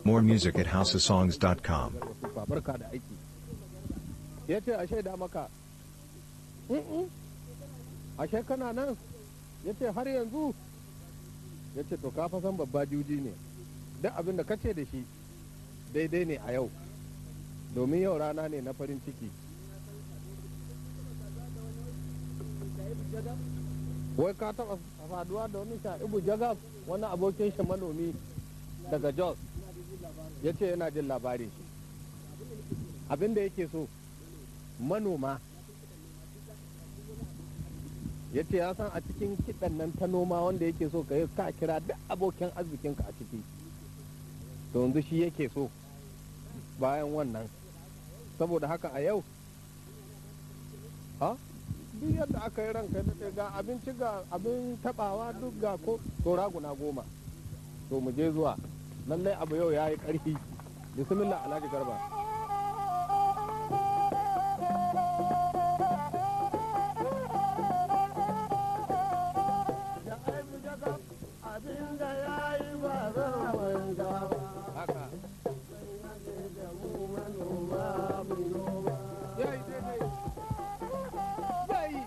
More music at houseofsongs.com. barka da aiki ya ce a shaida maka "Mm-mm, ashe kana nan ya ce har yanzu ya ce to ka fa san babba juji ne duk abin da kace da shi daidai ne a yau domin yau rana ne na farin ciki wai ka taba faduwa da wani sha'ibu jagab wani abokin shi manomi daga jos ya ce yana jin labarin shi abin da yake so manoma ya ce ya san a cikin kiɗan nan ta noma wanda yake so ka yi ka kira duk abokin arzikinka a ciki to yanzu shi yake so bayan wannan saboda haka a yau ha duk yadda aka yi ranka da ga abinci ga abin tabawa duk ga ko to raguna goma to mu je zuwa lallai abu yau ya yi ƙarfi bismillah alhaji garba haka ya yi daidai ya yi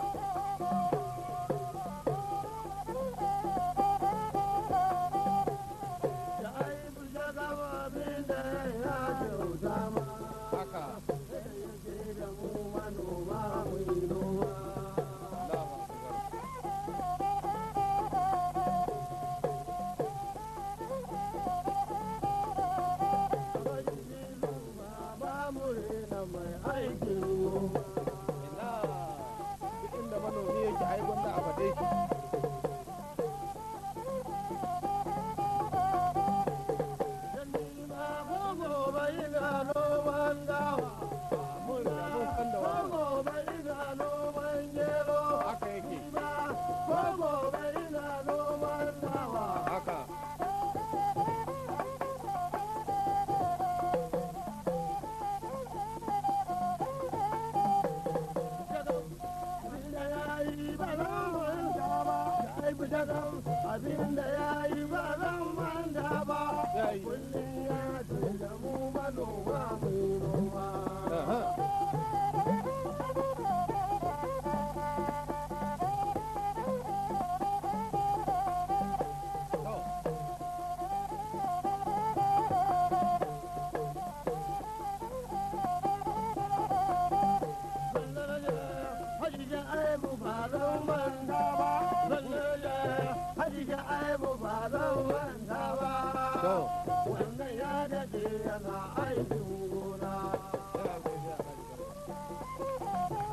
haka Allahu akbar. ina duk inda manomi yake ai gwanda a faɗe shi mun da mun san da wannan haka yake haka Abinda ya yi ba zan manta ba, ya yi kullum ya ce da mu manoma mai noma. Aha. To, to, Wannan ya daɗe yana aikin gona. yana godiya Alhaji Garba.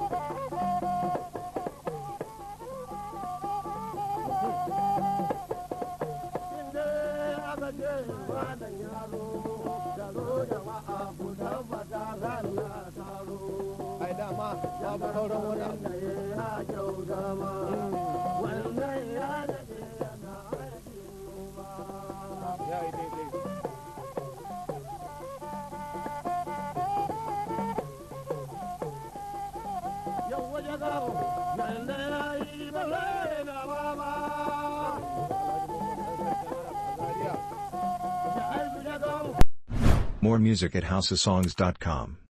Inda aka ce wannan yaro da zo jama'a ku tabbata sallah ta zo. ai dama babu sauran wani abu da ya kyauta ma. Wannan ya daɗe yana aikin noma. ya yi daidai Yau waje gawo, yanda ya yi ba zai na ba ma. Alhaji Muhammad Ɗan Sarkin Arab a Zaria. Ya aiki da gawo. More music at houseofsongs.com.